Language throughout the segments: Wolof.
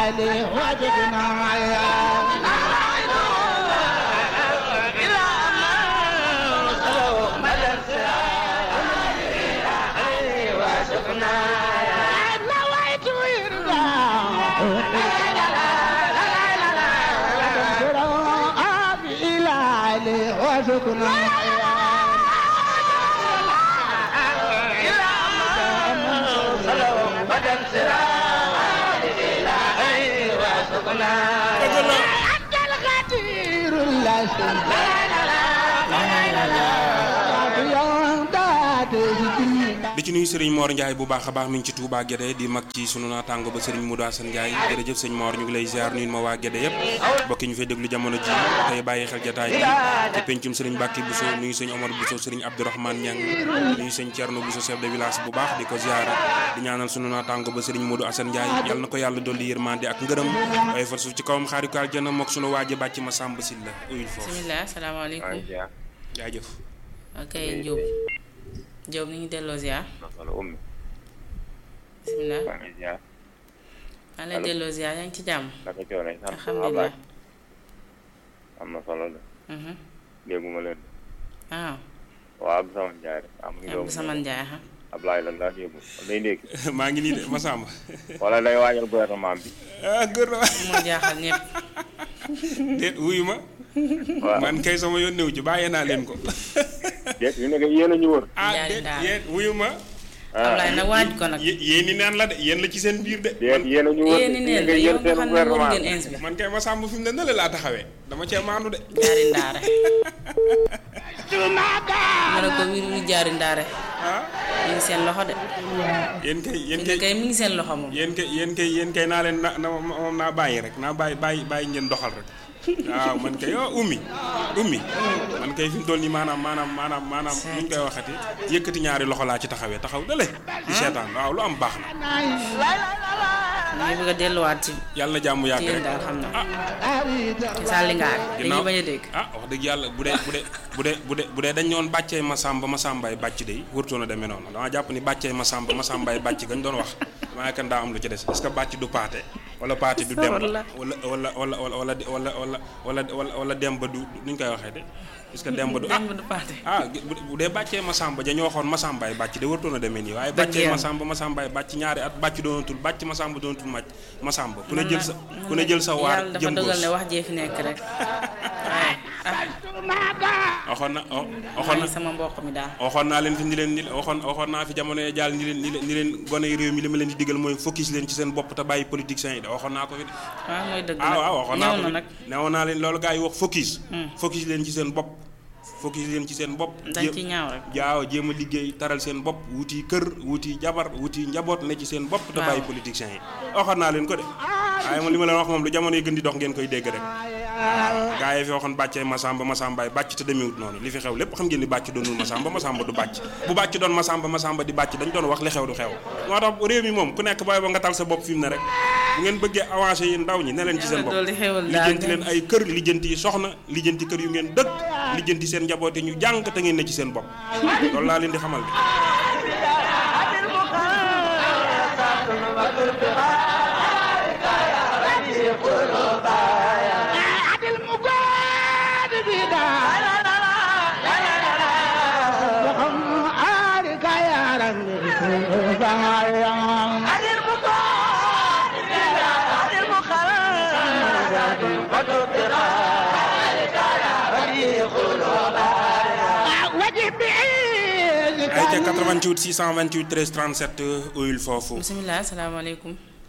إلهي وجدنا نويت يرضى إلهي وجدنا أنت الغدير لا di ci nuyu Serigne Mor Ndiaye bu baax a baax mi ngi ci Touba Guédé di mag ci sunu naataango ba Serigne Modou Assane Ndiaye jërëjëf sëñ Mor ñu ngi lay ziar nuyu ma waa Guédé yëpp bokki ñu fay déglu jamono ji tey bàyyi xel jataay bi ci pencum Serigne Mbacke Bousso nuyu sëñ Omar Bousso Serigne Abdourahmane Niang nuyu sëñ Thierno Bousso chef de village bu baax di ko ziar di ñaanal sunu naataango ba Serigne Modou Assane Ndiaye yàlla na ko yàlla dolli yërmande ak ngërëm waaye far suuf ci kawam xaari ko aljana mook sunu waaje bàcc ma sàmb sil la uyul foofu bisimilah salaamaaleykum jaajëf ok Diop Diop ni ngi delloo ziar wala ummi bisimilah maa ngi ziar maa lay delloo ziar yaa ngi ci jàmm naka coore sant alhamdulilah am na solo la mhm dégguma leen ah waaw Abdou Samane Ndiaye rek am ngi Abdou Samane Ndiaye ha Ablaye lan laa yóbbu day ndékki maa ngi nii de Massamba wala day waajal gouvernement bi ah gouvernement moo jaaxal ñëpp déet wuyu ma waaw man kay sama yoon néew ci bàyyee naa leen ko déet yu nekk yéen a ñu wër ah Njaari déet daal. yéen wuyu ma Ablaye nag waaj ko nag yé- yéen ni neen la de yéen la ci seen biir de déet yéen a ñu wër yéen ni neen nga la yër yow nga seen xam ne moom gouvernement ngeen ins bi man kay Massamba fi mu ne na la laa taxawee dama cee maandu de jaari ndaare ma ne ko wir wi jaari ndaare ah mi ngi seen loxo de yéen kay yéen fi ne kay kay mi ngi seen loxo moom yéen kay yéen kay yéen kay naa leen na na moom naa bàyyi rek naa bàyyi bàyyi bàyyi ngeen doxal rek waaw man kay oh ummi ummi man kay fi mu toll nii maanaam maanaam maanaam maanaam nu ñu koy waxati yëkkati ñaari loxo laa ci taxawee taxaw dale di seetaan waaw lu am baax na ñu ngi bëgg a delluwaat ci yàlla na jàmm yàgg ci yéen rek daal xam naa ci sàlli ngaar dañuy bañ a dégg ah wax dëgg yàlla bu dee bu dee bu dee bu dee bu dee dañ ñoon bàccee Masamba Masambaay bàcc de wërtoon a demee noonu dama jàpp ni bàccee Masamba Masambaay bàcc gañ doon wax maa kan daa am lu ci des est-ce que bàcc du paate wala paate du demba Walla. wala wala wala wala wala wala wala wala wala wala demba du nu ñu koy waxee de est-ce que demba du ah dem du paate ah bu bu dee bàccee Masamba ja ñoo waxoon Masambaay bàcc de wërtoon a demee nii waaye Dëgg bàccee yàlla. Masamba Masambaay bàcc ñaari at bàcc doonatul bàcc Masamba doonatul màcc Masamba ku ne jël sa ku ne jël sa waar yàlla dafa jëm dogal góos ne wax jee fi nekk rek waaye ah waxoon na oh, waxoon na waaye sama mbokk mi daal waxoon naa leen fi ni leen ni waxoon waxoon naa fi jamono yee jàll ni leen ni leen ni leen gone yi réew mi li ma leen di digal mooy focus leen ci seen bopp te bàyyi politiciens yi de waxoon naa ko fi de waaw mooy dëgg ah nag waaw waxoon naa ñëw ko na fi nag newoon naa leen loolu gars yi wax focus focus leen ci seen bopp focus leen ci seen bopp dañ ci ñaaw rek jaaw jéem a liggéey taral seen bopp wuti kër wuti jabar wuti njaboot ne ci seen bopp te Waaw. bàyyi politiciens yi waxoon naa leen ko de waaye moom li ma leen wax moom lu jamono yi gën di dox ngeen koy dégg rek gaa yi fi waxoon bàccee Masamba Masambaay bàcc te demewut noonu li fi xew lépp xam ngeen ni bàcc doonul Masamba Masamba du bàcc bu bàcc doon Masamba Masamba di bàcc dañ doon wax li xew du xew moo tax réew mi moom ku nekk booy ba nga tal sa bopp fi mu ne rek bu ngeen bëggee avancé yi ndaw ñi ne leen ci seen Yàlla bopp dolli xewal daal lijjanti leen ay kër lijjanti yi soxna lijjanti kër yu ngeen dëkk lijjanti seen njaboot yi ñu jàng te ngeen ne ci seen bopp loolu laa leen di xamal de عدل مقاد بدا وهم عارك يا رمي عدل مقاد بدا عدل مقاد وجه بعيد ay ca 88 628 13 37 uyul foofu bisimilah asalaamaaleykum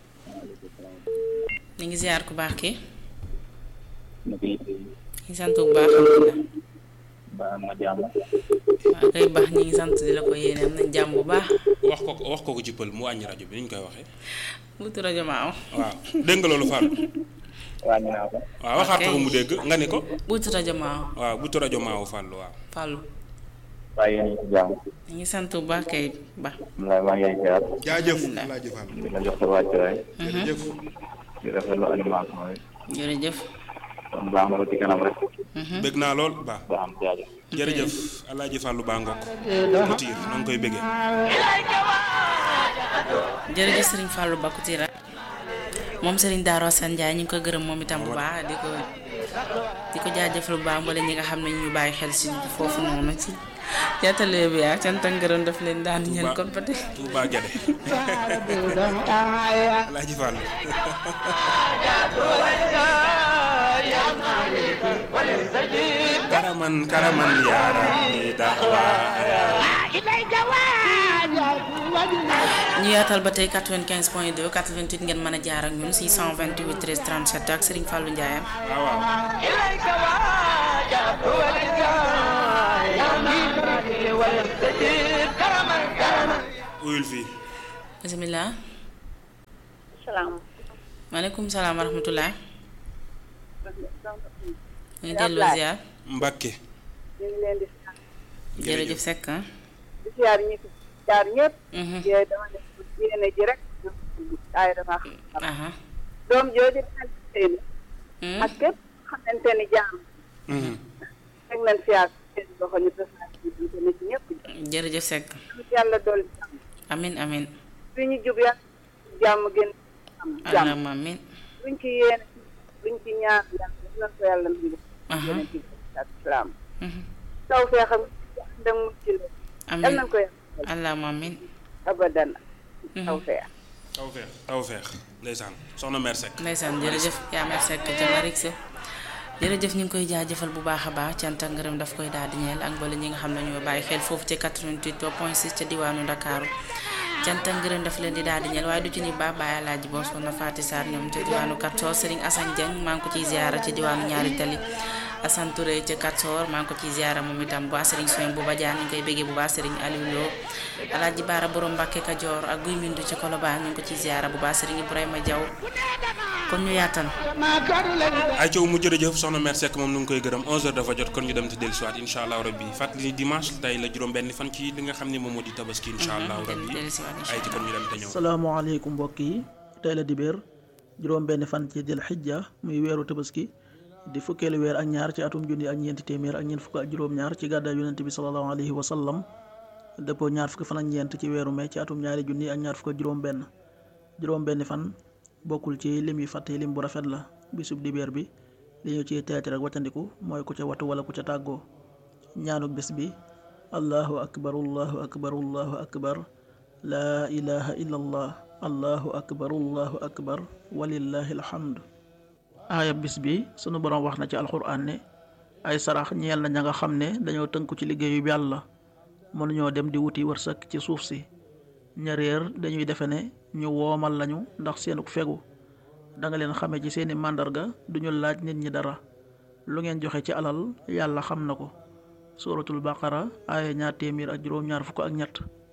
ñu ngi ziar ku baax ki ñu ngi sant bu baax alhamdulilah ba ma jàmm waaw kay baax ñu ngi sant di la ko yéene am nañ jàmm bu baax wax ko wax ko ko ci pël mu wàññi rajo bi ni ñu koy waxee wutu rajo maaw waaw dégg nga loolu Fall wàññi naa ko waaw waxaat ko mu dégg nga ni ko wutu rajo maaw waaw bu rajo maawu Fall waaw fàllu waaye yéen a ngi ci jàmm ñu ngi sant bu baax kay ba maa maa ngi lay ziar jaajëf Alhamdulilah. Alaaji Fall di la jox sa wàccuwaay jërëjëf di rafetlu animation yi jërëjëf kon baax na ba ci kanam rek bëgg naa lool baax ba am jaajëf jërëjëf alaaji Fàllu baa ngokk Couture noo ngi koy bëggee jërëjëf sëriñ Fallou Ba Koutira moom Serigne Darou Assane Ndiaye ñu ngi ko gërëm moom itam bu baax di ko di ko jaajëfal bu baax mbala ñi nga xam ne ñu bàyyi xel si foofu noonu ci jàttale bi ak cant ak ngërëm daf leen daan ñeen kon ba tey Touba Guédé Alaaji Fall karaman karaman yaa rabbi daxwa إليك واجب وجنا ñu yaatal ba tey 95 point 2 88 ngeen mën a jaar ak ñun 628 13 37 ak Serigne Fallou Ndiaye waaw waaw إليك واجب وجنا ويستجيب كرما كرما uyul fii bisimilah salaam maaleykum salaam wa rahmatulah ñu ngi delloo ziar Mbakke ñu ngi leen di jërëjëf Seck ah di ziar ñi fi jaar ñëpp Mhm. yooyu dama def yéene ji rek waaye dama xam aha doom jooju daal seen Hmm? ak képp xamante ni jaam teg nañ fi ak seen loxo ñu tasaare ci diggante na ci ñëpp jërëjëf Seck yàlla dolli jàmm amin amin fi ñu jub yàlla jàmm gën am jàmm allahumma amin luñ ci yéene luñ ci ñaan yàlla def nañ ko yàlla nangu aha yéene ci ak salaam Mhm. taw feexam ànd ak mucc la yal amin nañ ko yàlla allahumma amin abadan Mhm. taw feex tawfeex tawfeex ndeysaan soxna mère Seck ndeysaan jërëjëf yaa mer Seck jamarik sa jërëjëf ñu ngi koy jaajëfal bu baax a baax cant ak ngërëm daf koy daal di ñeel ak mbala ñi nga xam ne ñoo bàyyi xel foofu ci 88 point 6 ca diwaanu Ndakaaru cant ak ngërëm daf leen di daal di ñeel waaye du ci ni baax bàyyi alaaji boo soxna Faati Sarr ñoom ca diwaanu Katsor Serigne Assane Dieng maa ngi ko ciy ziara ci diwaanu ñaari tali Assane Touré ca Katsor maa ngi ko ciy ziara moom itam bu baax Serigne Soin bu Badiane ñu ngi koy béggee bu baax Serigne Aliou Lo alaaji Baara borom Mbàkke Kajoor ak Guy Mindu ci Kolobaan ñu ngi ko ciy ziara bu baax Serigne Ibrahima Diaw kon ñu yaatal ما كان لنا ay coow mu jërëjëf soxna mère Seck moom nu ngi koy gërëm 11h dafa jot kon ñu dem te dellusiwaat incha allah rabbi fàttali ni dimanche tey la juróom benn fan ci li nga xam ne moom moo di tabaski incha allah rabbi dellusiwaat incha ay ci kon ñu dem te ñëw salaamaaleykum mbokk yi tey la dibéer juróom benn fan ci dil xijja muy weeru tabaski di fukkeelu weer ak ñaar ci atum junni ak ñeenti téeméer ak ñeent fukk ak juróom-ñaar ci gàddaay yonent bi sallallahu alayhi wa sallam dëppoo ñaar fukki fan ak ñeent ci weeru mai ci atum ñaari junni ak ñaar fukk ak juróom benn juróom benn fan bokkul ci lim yi fàtte lim bu rafet la bisub dibéer bi li ñu ciy teet rek waccandiku mooy ku ca watu wala ku ca tàggoo ñaanuk bés bi allahu akbar allahu akbar allahu akbar laa ilaha illa allah allahu akbar allahu akbar walillahi alhamd aaya bis bi sunu boroom wax na ci alxuraan ne ay sarax ñeel na ña nga xam ne dañoo tënku ci liggéeyu yàlla mënuñoo dem di wuti wërsëg ci suuf si ña réer dañuy defe ne ñu woomal lañu ndax seenuk fegu danga leen xame ci seeni màndarga duñu laaj nit ñi dara lu ngeen joxe ci alal yàlla xam na ko suuratul baqara aaya ñaar téeméer ak juróom ñaar fukk ak ñett